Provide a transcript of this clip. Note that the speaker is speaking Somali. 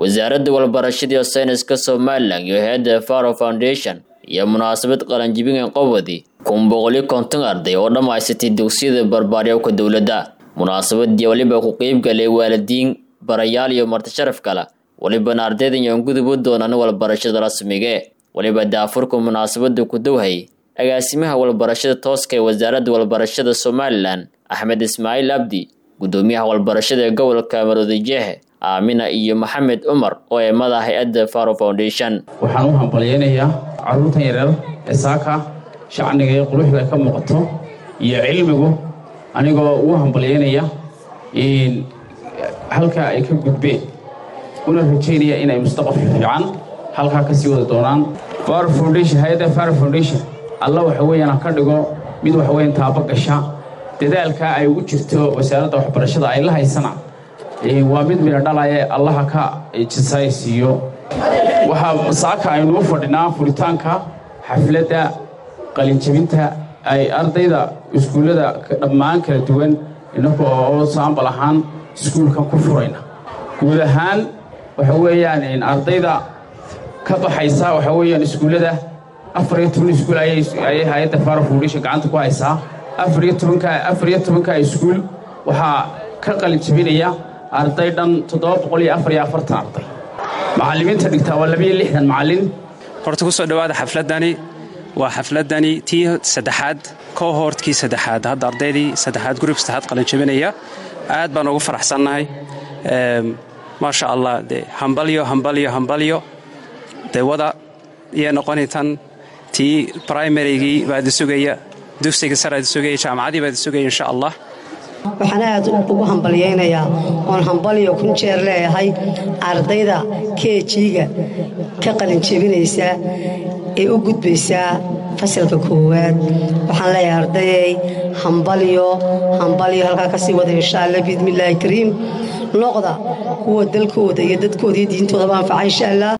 wasaaradda walbarashada iyo sayniska somalilan iyo hay-adda faro foundation iyo munaasabad qalanjibingan qobodi kun boqoliyo konton arday oo dhammaysatay dugsiyada barbaaryoowka dowladda munaasabadii weliba ku qeybgalay waalidiin barayaal iyo martisharaf kale welibana ardaydan yoon gudubu doonaan walbarashada rasmige weliba daafurka munaasabada ku dowhay agaasimaha walbarashada tooska ee wasaaradda walbarashada somalilan axmed ismaaciil abdi gudoomiyaha walbarashada ee gobolka maroodijeexe aamina iyo maxamed cumar oo ee madaxa hay-adda faro foundation waxaan u hambalyaynayaa carruurtan yareer ee saaka shacniga ee quruxda ka muuqato iyo cilmigu anigoo ugu hambalyaynaya halka ay ka gudbeen una rajaynaya inay mustaqbal fiican halkaa ka sii wada doonaan faro foundation hay-adda faro foundation alla waxa weeyaan ka dhigo mid waxa weeyaan taabo gasha dadaalka ay ugu jirto wasaaradda waxbarashada ay la haysana waa mid midha dhalaye allaha ka jisaysiiyo waxaa saaka aynuu fadhinaa furitaanka xafladda qalinjabinta ay ardayda iskuullada dhammaan kala duwan inaga oo saambal ahaan iskuulkan ku furayna guud ahaan waxa weeyaan ardayda ka baxaysa waxa weeyaan iskuullada afar iyo toban iskuul ayay hay-adda faro foundation gacanta ku haysaa afar iyo tobanka afar iyo tobanka iskuul waxaa ka qalinjabinaya arday dhan toddoba boqol iyo afar iyo afartan arday macallimiinta dhigtaa waa labiyo lixdan macallin horta ku soo dhowaada xafladdani waa xafladdani tii saddexaad kohortkii saddexaad hadda ardaydii saddexaad gurub saddexaad qalinjabinaya aad baan ugu faraxsannahay maasha allah de hambalyo hambalyo hambalyo dee wada iyo noqoni tan tii brimarygii baadi sugaya dugsiga saraadi sugaya jaamacadii baadi sugaya insha allah waxaan aad ugu hambalyaynayaa oon hambalyo kun jeer leeyahay ardayda keejiga ka qalinjebinaysa ee u gudbaysaa fasalka koowaad waxaan leeyahay ardayay hambalyo hambalyo halkaa ka sii wada insha allah biidmillaahi kariim noqda kuwa dalkooda iyo dadkooda iyo diintoodaba anfaca insha allah